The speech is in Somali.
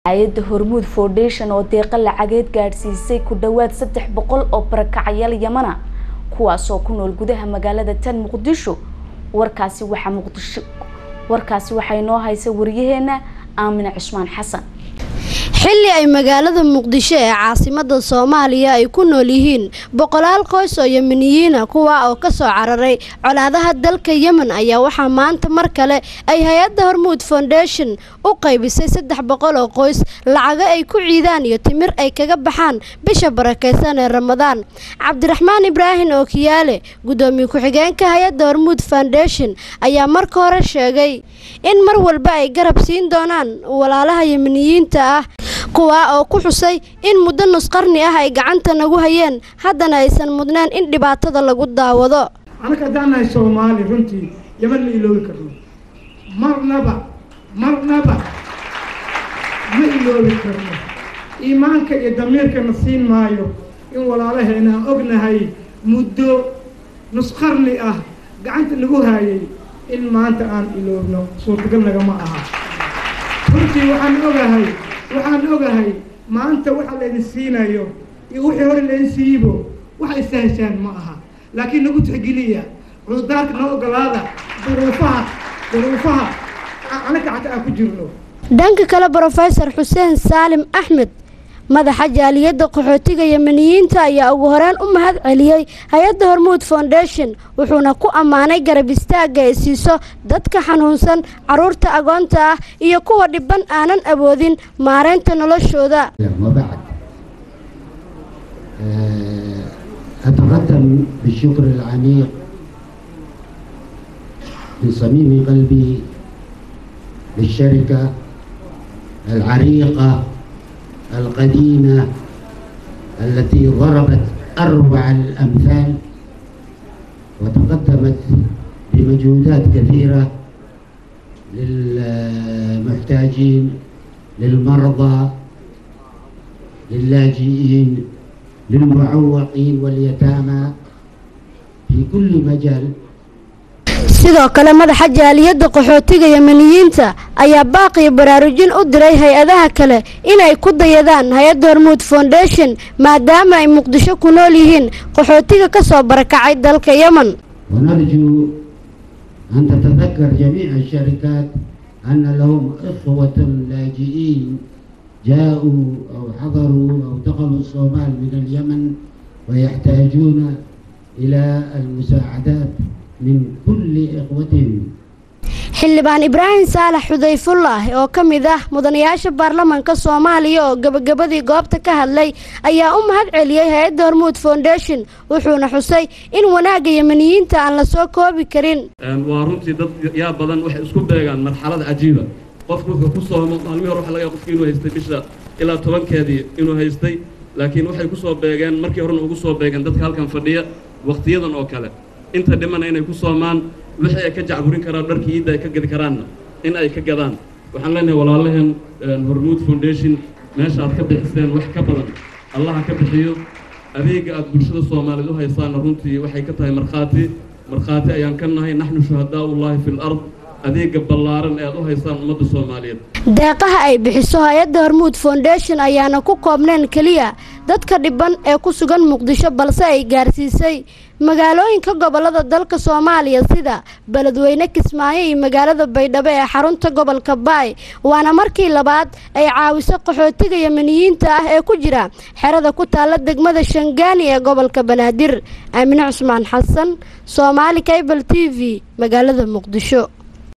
hay-adda hormuud foundation oo deeqa lacageed gaadhsiisay ku dhowaad saddex boqol oo barakacyaal yamana kuwaasoo ku nool gudaha magaalada tan muqdisho warkaasi waxaa muqdisho warkaasi waxaa inoo haysa wariyaheena aamine cusmaan xasan xilli ay magaalada muqdisho ee caasimada soomaaliya ay ku nool yihiin boqolaal qoys oo yemeniyiina kuwa oo kasoo cararay colaadaha dalka yemen ayaa waxaa maanta mar kale ay hay-adda hormuud foundation u qaybisay saddex boqol oo qoys lacago ay ku ciidaan iyo timir ay kaga baxaan bisha barakeysan ee ramadaan cabdiraxmaan ibraahim ookiyaale gudoomiye ku-xigeenka hay-adda hormuud foundation ayaa marka hore sheegay in mar walba ay garab siin doonaan walaalaha yemeniyiinta ah kuwaa oo ku xusay in muddo nusqarni ah ay gacanta nagu hayeen haddana aysan mudneen in dhibaatada lagu daawado anaka haddaan nahay soomaali runtii yaman ma iloobi karno marnaba marnaba ma iloobi karno iimaanka iyo damiirkana siin maayo in walaalaheena aan ognahay muddo nusqarni ah gacanta nagu haayay in maanta aan iloobno suurtagal nagama aha runtii waxaan ogahay waxaan ogahay maanta waxa laydin siinayo iyo wixii hore laydin siiyibo waxa istaheshaan ma aha laakiin nagu tixgeliya cudurdaarka noo ogolaada duruufaha duruufaha anaka xata aan ku jirno dhanka kale brofesor xuseen saalim axmed madaxa jaaliyadda qaxootiga yemeniyiinta ayaa ugu horeen u mahad celiyey hay-adda hormuud foundation wuxuuna ku ammaanay garab istaagga ay siiso dadka xanuunsan caruurta agoonta ah iyo kuwa dhiban aanan awoodin maareynta noloshooda وبعد أتقدم بالشكر العميق من صميم قلبي للشركة العريقة القديمة التي ضربت أروع الأمثال وتقدمت بمجهودات كثيرة للمحتاجين للمرضى للاجئين للمعوقين واليتامى في كل مجال sidoo kale madaxa jaaliyadda qaxootiga yemeniyiinta ayaa baaqiyo baraarujin u diray hay-adaha kale inay ku dayadaan hay-adda hormuud foundation maadaama ay muqdisho ku nool yihiin qaxootiga ka soo barakacay dalka yemen ونرجو أن تتذكر جميع الشركات أن لهم إخوة لاجئين جاءوا أو حضروا أو دخلوا الصومال من اليمن ويحتاجون إلى المساعدات من كل إخوتهم xildhibaan ibraahim saalax xudayfullah oo ka mid ah mudanayaasha baarlamaanka soomaaliya oo gebagabadii goobta ka hadlay ayaa u mahad celiyey hay-adda hormuud foundation wuxuuna xusay in wanaagga yemeniyiinta aan la soo koobi karin waa runtii dad yaa badan waxay isku beegaan marxalad cajiiba qofku wuxuu ku soomo maalmihii hore waxa laga yaaba qofki inuu haystay bisha ilaa tobankeedii inuu haystay laakiin waxay ku soo beegeen markii horena ugu soo beegeen dadka halkan fadhiya wakhtiyadan oo kale inta dhimana inay ku soomaan wixii ay ka jacburin karaan dharkii iidda ay ka gadi karaanna in ay ka gadaan waxaan leenahay walaalaheen hormuud foundation meesha aad ka bixiseen wax ka badan allaha ka bixiyo adeega aad bulshada soomaaliyeed u haysaana runtii waxay ka tahay markhaati markhaati ayaan ka nahay naxnu shuhadaa ullaahi fi lard adeega ballaaran ee aad u haysaan ummadda soomaaliyeed deeqaha ay bixiso hay-adda hormuud foundation ayaana ku koobneen keliya dadka dhiban ee ku sugan muqdisho balse ay gaarsiisay magaalooyinka gobolada dalka soomaaliya sida beledweyne kismaayo iyo magaalada baydhabo ee xarunta gobolka baay waana markii labaad ay caawiso qaxootiga yemeniyiinta ah ee ku jira xerada ku taalla degmada shangaani ee gobolka banaadir aamine cusmaan xasan soomaali cable t v magaalada muqdisho